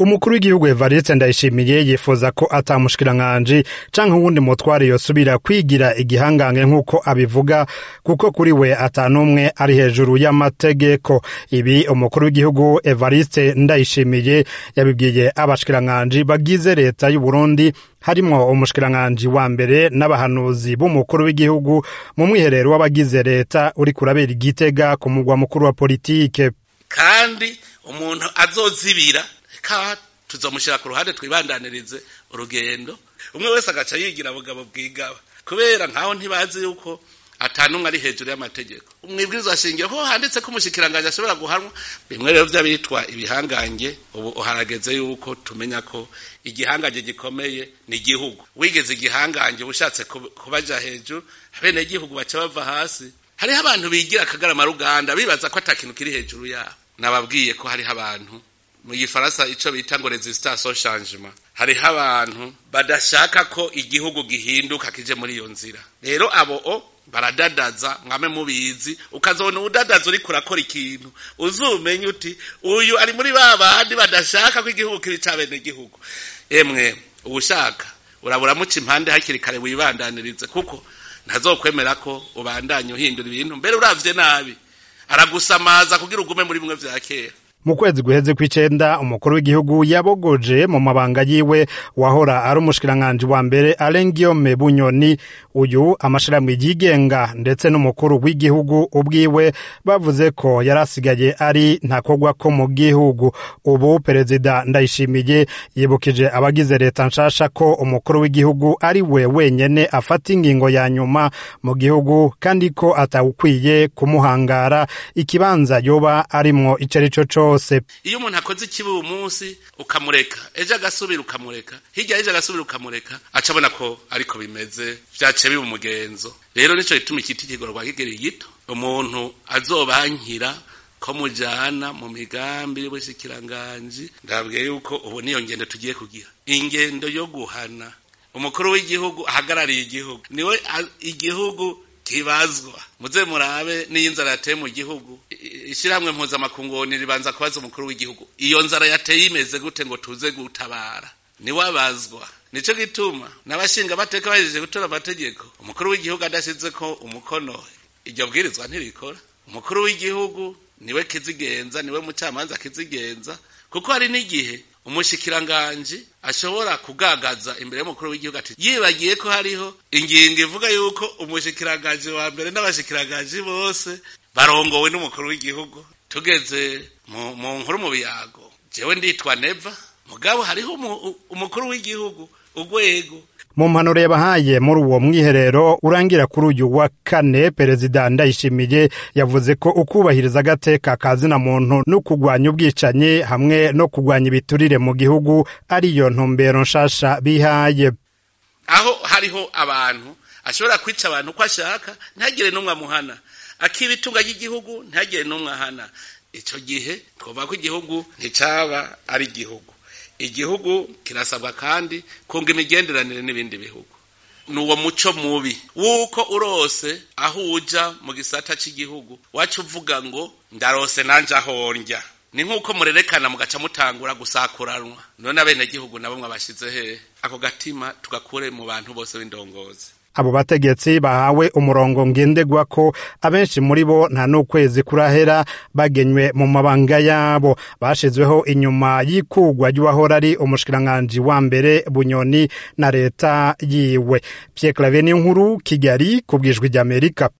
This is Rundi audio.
umukuru w'igihugu Evariste Ndayishimiye yifuza ko ata mushikiranganji canke uwundi mutware yosubira kwigira igihangange nk'uko abivuga kuko kuri we ata n'umwe ari hejuru y'amategeko ibi umukuru w'igihugu Evariste Ndayishimiye yabibwiye abashikiranganji bagize leta y'u Burundi harimwo umushikiranganji wa mbere n'abahanuzi b'umukuru w'igihugu mu mwiherero w'abagize leta uri kurabera igitega ku mugwa mukuru wa politike kandi umuntu azozibira ka tuzomushyira ku ruhande twibandanirize urugendo umwe wese agaca yigira bugabo bwigaba kubera nkaho ntibazi yuko atanumwe ari hejuru y'amategeko umwibwirizwa shingiro ko handitse ko umushikiranganji ashobora guhanwa bimwe rero vy'abitwa ibihangange ubu harageze yuko tumenya ko igihangange gikomeye ni igihugu wigeze igihangange ushatse kubaja hejuru bene igihugu baca bava hasi hariho abantu bigira akagarama ruganda bibaza ko ata kintu kiri hejuru yabo nababwiye ko hariho abantu mu gifaransa ico bita ngo resistance au changement hariho abantu badashaka ko igihugu gihinduka kije muri iyo nzira rero abo o baradadaza mwame mubizi ukazobona ubudadaza uriko urakora ikintu uzumenye uti uyu ari muri ba bandi badashaka ko igihugu kiri ca bene igihugu emwe uwushaka urabura muca impande hakiri kare wibandanirize kuko ntazokwemera ko ubandanye uhindura ibintu mbere uravye nabi aragusamaza kugira ugume muri bimwe vya kera mu kwezi guheze kw'icenda umukuru w'igihugu yabogoje mu mabanga yiwe wahora ari umushikiranganji wa mbere Alain Guillaume Bunyoni uyu amashirahamwe yigenga ndetse n'umukuru w'igihugu ubwiwe bavuze ko yarasigaye ari ntakogwa ko mu gihugu ubu perezida Ndayishimiye yibukije abagize leta nshasha ko umukuru w'igihugu ari we wenyene afata ingingo ya nyuma mu gihugu kandi ko atawukwiye kumuhangara ikibanza yoba arimwo ico arico cose iyo umuntu akoze ikibi uyu munsi ukamureka ejo agasubira ukamureka hirya ejo agasubira ukamureka aca abona ko ariko bimeze vyaciye biba umugenzo rero nico gituma ikiti kigorwa kigeri gito umuntu azobankira ko mujana mu migambi y'ubushikiranganji ndabwiye yuko ubu niyo ngendo tugiye kugira ingendo yo guhana umukuru w'igihugu ahagarariye igihugu niwe igihugu kibazwa muze murabe n'iyo inzara yateye mu gihugu ishyirahamwe mpuzamakungu ribanza kubaza umukuru w'igihugu iyo nzara yateye imeze gute ngo tuze gutabara niwe abazwa nico gituma n'abashinga amateka bahejeje gutora amategeko umukuru w'igihugu adashyize ko umukono iryo bwirizwa ntirikora umukuru w'igihugu niwe kizigenza niwe mucamanza kizigenza kuko hari n'igihe umushikiranganji ashobora kugagaza imbere y'umukuru w'igihugu ati yibagiye ko hariho ingingo ivuga yuko umushikiranganji wa mbere n'abashikiranganji bose barongowe n'umukuru w'igihugu tugeze mu nkuru mu biyago jewe nditwa neva mugabo hariho umukuru w'igihugu urwego mu mpanuro yabahaye muri uwo mwiherero urangira kuri uyu wa kane perezida ndayishimiye yavuze ko ukubahiriza agateka ka zina muntu no kurwanya ubwicanyi hamwe no kurwanya ibiturire mu gihugu ariyo ntumbero nshasha bihaye aho hariho abantu ashobora kwica abantu uko ashaka ntagire n'umwe amuhana akiba itunga ry'igihugu ntagire n'umwe ahana icyo gihe twumva ko igihugu nticaba ari igihugu igihugu kirasabwa kandi kunga imigenderanire n'ibindi bihugu ni uwo muco mubi wuko urose aho uja mu gisata cy'igihugu wacu uvuga ngo ndarose nanje aho ndya ni nk'uko murerekana mugaca mutangura gusakuranwa none abenegihugu nabo mwabashyize hehe ako gatima tugakure mu bantu bose b'indongozi abo bategetsi bahawe umurongo ngendegwa ko abenshi muri bo nta n'ukwezi kurahera bagenywe mu mabanga yabo bashizweho inyuma y'ikugwa ry'uwahora ari umushikiranganji wa mbere bunyoni na leta yiwe Pierre Claver n'inkuru Kigali ku bwijwi ry'Amerika